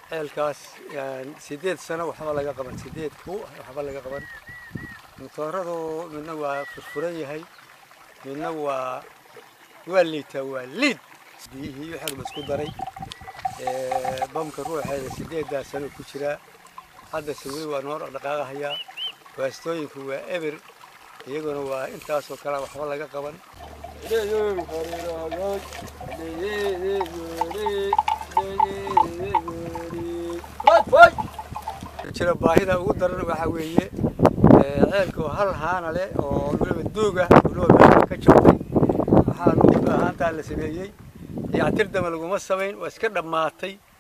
ceelkaas sideed sano waxba laga qaban sideed ku waxba laga qaban matooradu midna waa furfuran yahay midna waa waa liitaa waa liid biyihii waxaa la isku daray bamka ruuxeeda sideedaa sano ku jiraa haddase weli waa noo dhaqdhaqaaqahayaa waastooyinku waa eber iyaguna waa intaasoo kale waxba laga qaban jira baahida ugu daran waxaa weeye ceelka oo hal haana leh oo weliba duug ah weliba meesha ka jabtay waxaanu haantaa la sameeyey dayactir dama laguma samayn waa iska dhammaatay